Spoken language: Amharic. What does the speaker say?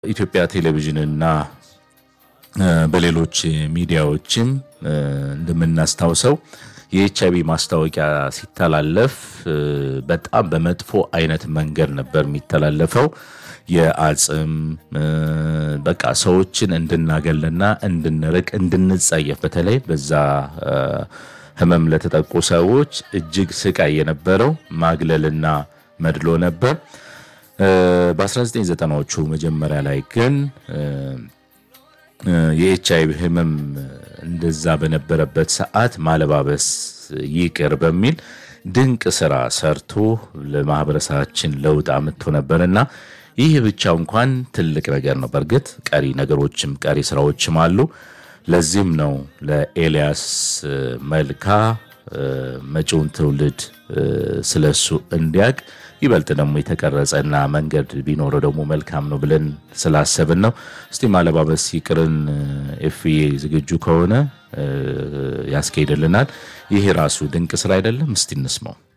ኢትዮጵያ ቴሌቪዥንና በሌሎች ሚዲያዎችም እንደምናስታውሰው የኤች አይቪ ማስታወቂያ ሲተላለፍ በጣም በመጥፎ አይነት መንገድ ነበር የሚተላለፈው። የአጽም በቃ ሰዎችን እንድናገልና እንድንርቅ እንድንጸየፍ በተለይ በዛ ህመም ለተጠቁ ሰዎች እጅግ ስቃይ የነበረው ማግለልና መድሎ ነበር። በ1990ዎቹ መጀመሪያ ላይ ግን የኤች አይቪ ህመም እንደዛ በነበረበት ሰዓት ማለባበስ ይቅር በሚል ድንቅ ስራ ሰርቶ ለማህበረሰባችን ለውጥ አምጥቶ ነበርና ይህ ብቻ እንኳን ትልቅ ነገር ነው። በእርግጥ ቀሪ ነገሮችም ቀሪ ስራዎችም አሉ። ለዚህም ነው ለኤልያስ መልካ መጪውን ትውልድ ስለሱ እንዲያቅ ይበልጥ ደግሞ የተቀረጸና መንገድ ቢኖረው ደግሞ መልካም ነው ብለን ስላሰብን ነው። እስቲ ማለባበስ ይቅርን ኤፍዬ ዝግጁ ከሆነ ያስኬድልናል። ይሄ ራሱ ድንቅ ስራ አይደለም? እስቲ እንስማው።